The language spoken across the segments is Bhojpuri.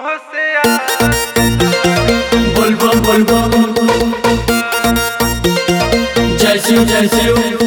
तुहसे बोलबो बोलबो जय शिव जय शिव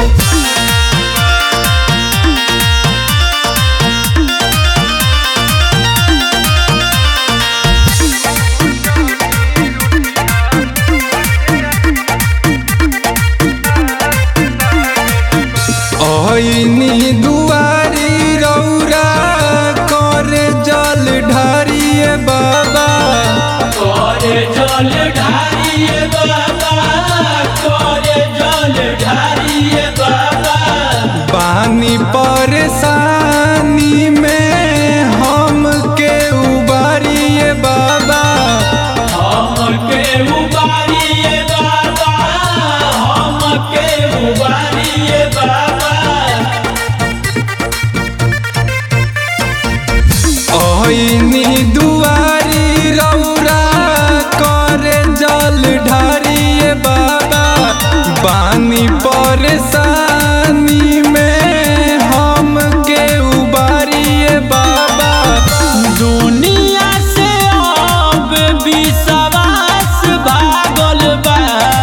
ऐनी दुआरी रौरा करे जल ढारिए बाबा करे जल ढारिए बाबा करे जल ढारिए बाबा पानी परेशानी में हम के उबारिए बाबा हमके उबारिए बाबा हमके उबारिए बाबा ऐनी दुआरी रौरा करे जल ढारिए बाबा पानी परेशानी में हम के उबारिए बाबा दुनिया से अब विश्वास भागल बा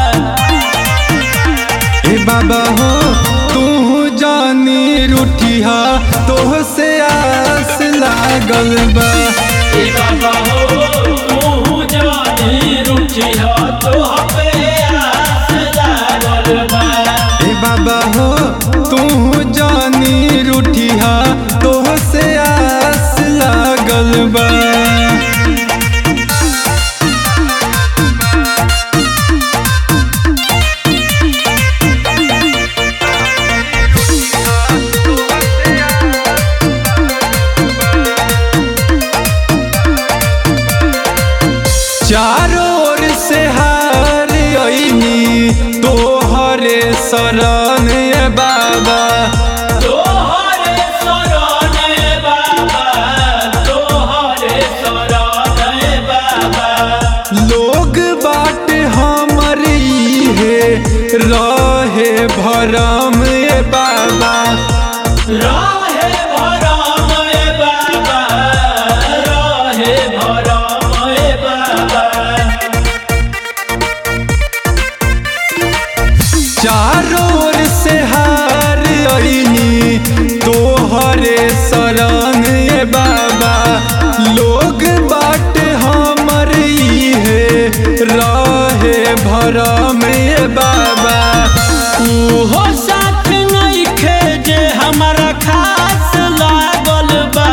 ए बाबा हो तू जानी रूठिया तोह से आस लागल बा ए बाबा हो तू जानी रुचिया तो पे आस लागल बा ए बाबा हो तू जानी रूठिया तोह से आस लागल बा चारों ओर से हार अइनी तोहरे शरण ए बाबा तोहरे शरण बाबा तोहरे शरण बाबा लोग बाट हमर इहे रहे भरम ए बाबा राहे भरम बाबा राहे भरम बाबा चारों ओर से हार अइनी तोहरे शरण ए बाबा लोग बाट हमर इहे रहे भरम ए बाबा उहो साथ नइखे जे हमरा खास लागल बा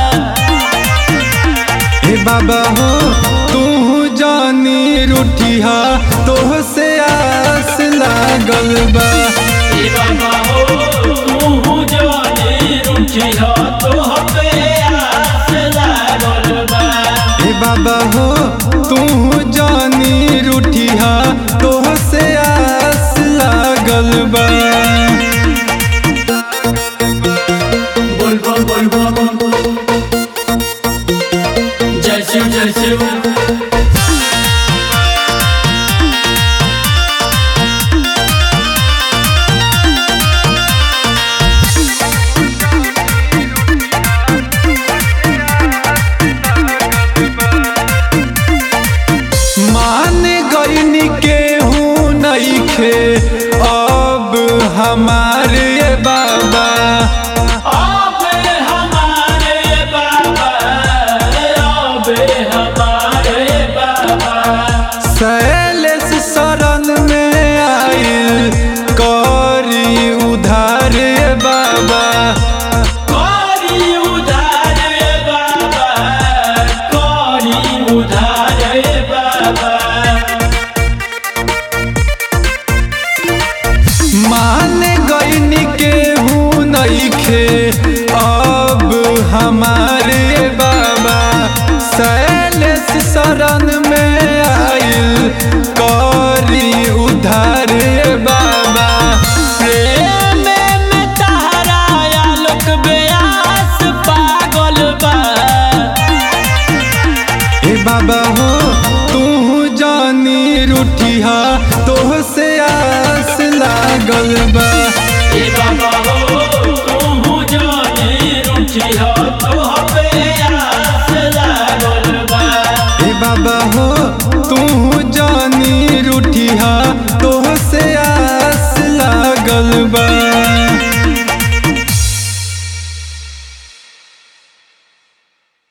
ए बाबा हो तू जानी रूठिया तोह से आस लागल बा ए बाबा हो तू जानी रुचिया तो पे आस लागल बा ए बाबा हो तू जानी रूठिया तोह से आस लागल बा बोलबो बोलबो जय शिव जय शिव मान गईनी केहू नइखे अब हमारे बाबा आबे हमारे बाबा आबे हमारे बाबा शैलेश शरण में आइल करी उधार बाबा करी उधार बाबा करी उधार बाबा मान गईनी केहू नइखे अब हमारे बाबा शैलेश शरण में आइल करी उधार बाबा प्रेम में तहराया लोक बेआस पागल बा ए बाबा हो तू जानी रूठिया तोह से आस लागल बा